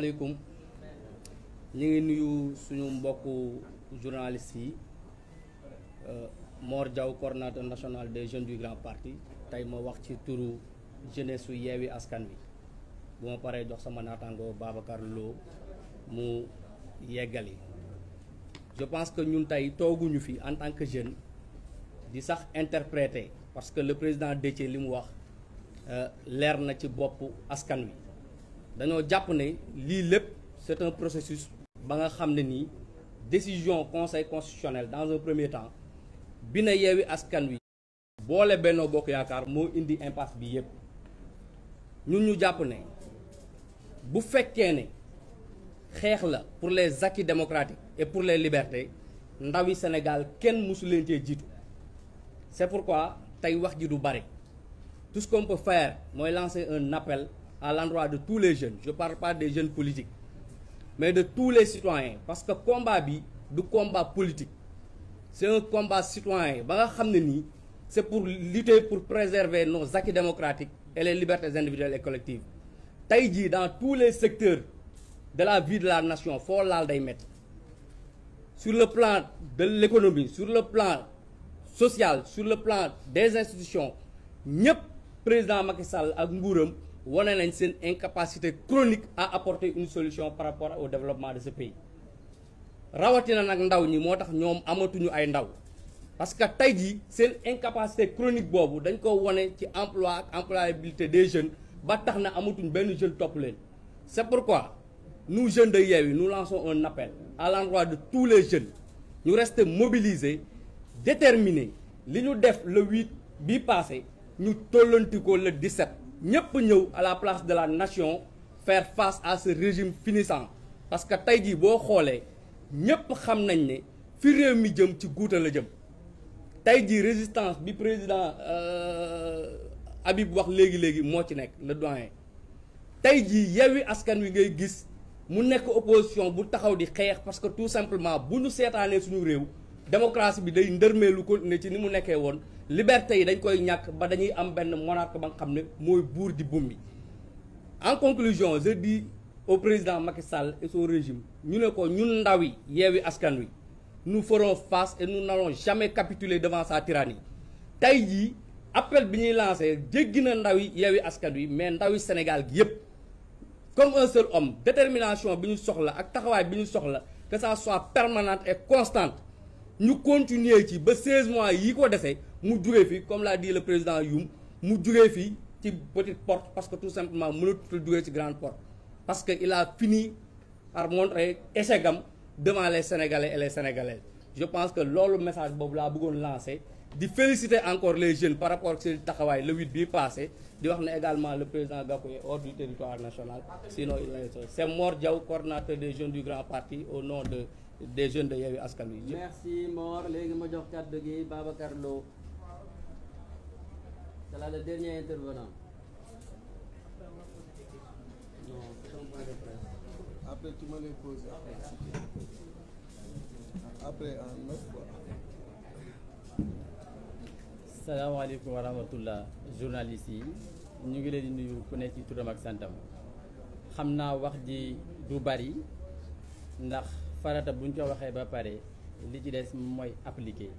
asalaamaaleykum ñu ngi nuyu suñu mbokku journalistes yi Mor Diaw coordonnateur national des jeunes du grand parti tey ma wax ci turu jeunesse su yeewi askan wi bu ma paree jox sama naataango Babacar Lo mu yeggali je pense que ñun tey tooguñu fi en tant que jeune di sax interpréter parce que le président Déthié li mu wax leer na ci boppu askan wi dañoo jàpp ne lii lépp c'est un processus ba nga xam ne nii décision conseil constitutionnel dans un premier temps bi na yeewi askan wi boole Benno Bokk Yaakaar moo indi impasse bi yépp ñun ñu jàpp ne bu fekkee ne xeex la pour les acquis démocratiques et pour les libertés ndawi Sénégal kenn mësu leen cee jiitu c'est pourquoi tey wax ji du bari tout ce qu'on peut faire mooy lancer un appel à l'endroit de tous les jeunes je parle pas des jeunes politiques mais de tous les citoyens parce que combat bi du combat politique c'est un combat citoyen ba nga xam ne nii c'est pour lutter pour préserver nos acquis démocratiques et les libertés individuelles et collectives tey jii dans tous les secteurs de la vie de la nation foo laal day métti sur le plan de l'économie sur le plan social sur le plan des institutions ñëpp président Macky Sall ak nguuram wane nañ seen incapacité chronique à apporter une solution par rapport au développement de ce pays rawatina nag ndaw ñi moo tax ñoom amatuñu ay ndaw parce que tey jii seen incapacité chronique boobu dañ ko wane ci emploi ak employabilité des jeunes ba tax na amatuñ benn jeune topp leen c'est pourquoi nous jeunes de Yewwi nous lançons un appel à l'endroit de tous les jeunes ñu rester mobilisés déterminés li ñu def le 8 bi passé ñu tollanti ko le 17 ñëpp ñëw à la place de la nation faire face à ce régime finissant parce que tey jii boo xoolee ñëpp xam nañ ne fi réew mi jëm ci guuta la jëm tey jii résistance bi président Habib wax léegi-léegi moo ci nekk le doyen tey jii Yewwi Askan Wi ngay gis mu nekk opposition bu taxaw di xeex parce que tout simplement bu ñu seetaanee suñu réew démocratie bi day ndërmeelu ko ne ci ni mu nekkee woon liberté yi dañ koy ñàkk ba dañuy am benn monarque ba nga xam ne mooy buur di bumbi en conclusion je dis au président Macky Sall et son régime ñu ne ko ñun ndaw yi Yewwi Askan Wi nous ferons face et nous n'allons jamais capituler devant sa tyrannie tey jii appel bi ñuy lancé jéggi na ndaw yi Yewwi Askan Wi mais ndaw yi Sénégal gi yépp comme un seul homme détermination bi ñu soxla ak taxawaay bi ñu soxla que ça soit permanente et constante ñu continuer ci ba 16 mois yi ko defee mu jugee fi comme l'a dit le président Youm mu jugee fi ci petite porte parce que tout simplement mënatul jugee ci grande porte parce que il a fini par montrer échec am devant les Sénégalais et les Sénégalaises je pense que loolu message boobu laa bëggoon lancer di féliciter encore les jeunes par rapport ak seen taxawaay le 8 bii passé di wax ne également le président Gakou est hors du territoire national sinon il est c'est Mor Diaw coordonnateur des jeunes du grand parti au nom de des jeunes de Yewwi Askan Wi. merci Mor léegi ma jox kàddu gi Babacar Lo c'est là le dernier intervenant. non c'est un point de presse. Après, tu me les poses après. Après, en neuf quoi. salaamaaleykum wa rahmatullah journalistes yi ñu ngi leen di nuyu ku nekk ci turam ak santam xam naa wax ji du bari ndax farata buñ ko waxee ba pare li ci des mooy appliquer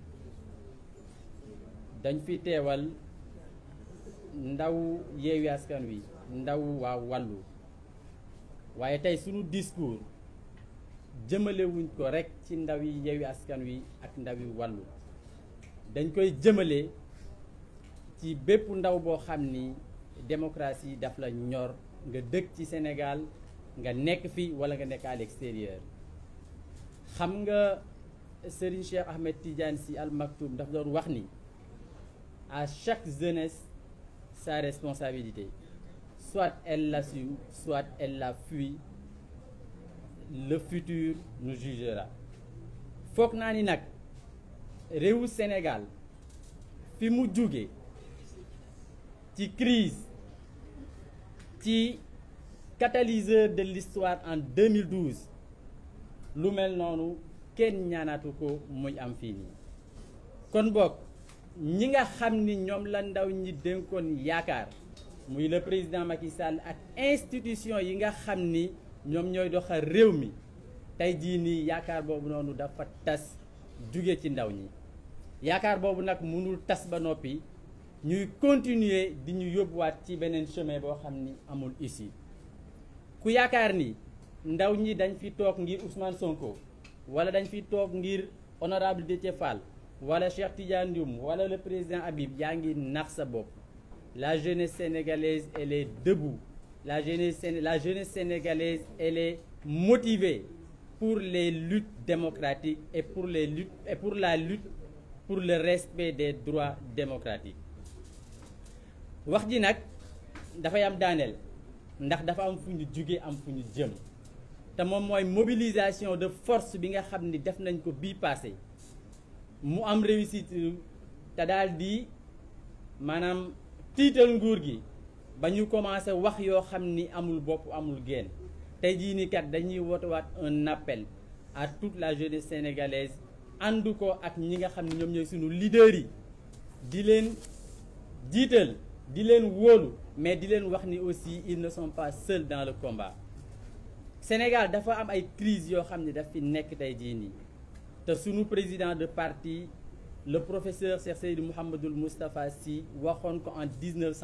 dañ fi teewal ndaw Yewwi Askan Wi ndaw waa wàllu waaye tey sunu discours jëmalewuñ ko rekk ci ndaw yi Yewwi Askan Wi ak ndaw yi wàllu dañ koy jëmale ci bépp ndaw boo xam ni démocratie daf la ñor nga dëkk ci Sénégal nga nekk fi walla nga nekk à l'extérieur xam nga Serigne Cheikh Ahmed Tidiane Sy Al Maktoum daf doon wax ni à chaque jeunesse sa responsabilité soit elle l'assume soit elle la fuit le futur nous jugera foog naa ni nag réewu Sénégal fi mu jóge ci crise ci catalyseur de l'histoire en 2012 lu mel noonu kenn ñaanatu ko muy am fii nii kon boog ñi nga xam ni ñoom la ndaw ñi dénkoon yaakaar muy le président Macky Sall ak institution yi nga xam ni ñoom ñooy doxal réew mi tey jii nii yaakaar boobu noonu dafa tas jóge ci ndaw ñi yaakaar boobu nag mënul tas ba noppi ñuy continuer di ñu yóbbuwaat ci beneen chemin boo xam ni amul issue ku yaakaar ni ndaw ñi dañ fi toog ngir Ousmane Sonko wala dañ fi toog ngir honorable Déthié Fall wala Cheikh Tidiane Dioum wala le président Habib yaa ngi nax sa bopp la jeunesse sénégalaise elle est debout la jeunesse séné- la jeunesse sénégalaise elle est motivée pour les luttes démocratiques et pour les luttes et pour la lutte pour le respect des droits démocratiques wax ji nag dafay am daaneel ndax dafa am fu ñu jóge am fu ñu jëm te moom mooy mobilisation de force bi nga xam ni def nañ ko bii passé mu am réussite te daal di maanaam tiital nguur gi ba ñu commencé wax yoo xam ni amul bopp amul génn tey jii nii kat dañuy wootewaat un appel à toute la jeunesse sénégalaise ànd ko ak ñi nga xam ne ñoom ñooy sunu leaders yi di leen jiital di leen wóolu mais di leen wax ni aussi ils ne sont pas seuls dans le combat Sénégal dafa am ay crise yoo xam ne daf fi nekk tey jii nii te sunu président de parti le professeur Cheikh Seydou Mouhamadoul Moustapha Sy waxoon ko en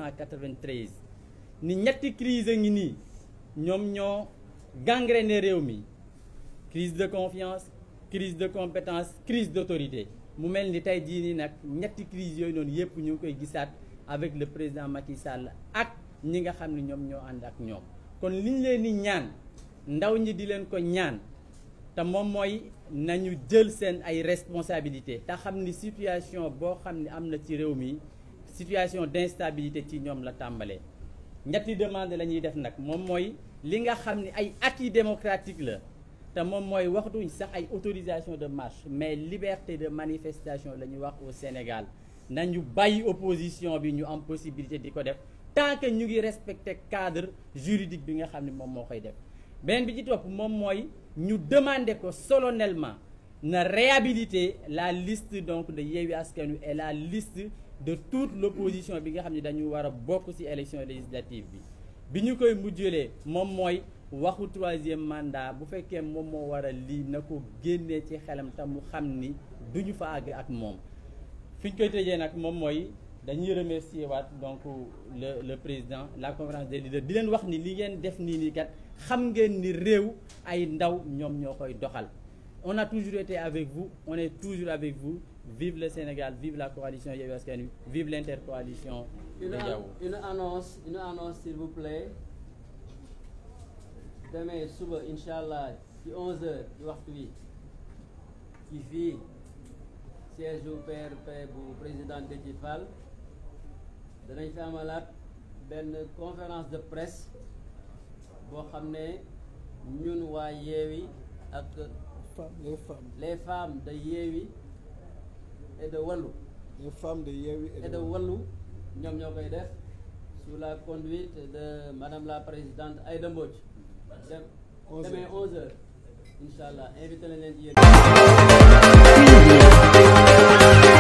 1993 ni ñetti crise a ngi nii ñoom ñoo gangréné réew mi crise de confiance crise de compétence crise d'autorité mu mel ni tey jii nii nag ñetti crise yooyu noonu yëpp ñu ngi koy gisaat avec le président Macky Sall ak ñi nga xam ne ñoom ñoo ànd ak ñoom kon liñ leen di ñaan ndaw ñi di leen ko ñaan te moom mooy nañu jël seen ay responsabilités te xam ni situation boo xam ne am na ci réew mi situation d'instabilité ci ñoom la tàmbalee ñetti demande la ñuy def nag moom mooy li nga xam ni ay acquis démocratique la te moom mooy waxtuñ sax ay autorisation de marche mais liberté de manifestation la ñuy wax au Sénégal nañu bàyyi opposition bi ñu am possibilité di ko def tant que ñu ngi respecter cadre juridique bi nga xam ne moom moo koy def beneen bi ci topp moom mooy ñu demander ko solennellement na réhabiliter la liste donc de Yewwi Askan Wi et la liste de toute l'opposition bi nga xam ne dañu war a bokk ci élection législative bi bi ñu koy mujjalee moom mooy waxu troisième mandat bu fekkee moom moo war a lii na ko génnee ci xelam te mu xam ni duñu fa àgg ak moom fi ñu koy tëjee nag moom mooy dañuy remercier waat donc le le président la conférence des leaders di leen wax ni li ngeen def nii nii kat xam ngeen ni réew ay ndaw ñoom ñoo koy doxal on a toujours été avec vous on est toujours avec vous vive le Sénégal vive la coalition Yewwi Askan Wi vive l'intercoalition de Une, an- Yawou une annonce une annonce s'il vous plaît demain suba incha allah ci 11h ci waxtu wi ci fii siège bu PRP bu président Déthié Fall danañ fi amalaat benn conférence de presse boo xam ne ñun waa Yewwi ak Femmes, les femmes, les femmes de Yewwi et de Wallu les femmes de Yewwi et et de Wallu ñoom ñoo koy def sous la conduite de madame la présidente Aïda Mbodj dem Onze demain heures. 11 heures incha allah invité nañ leen ci yéen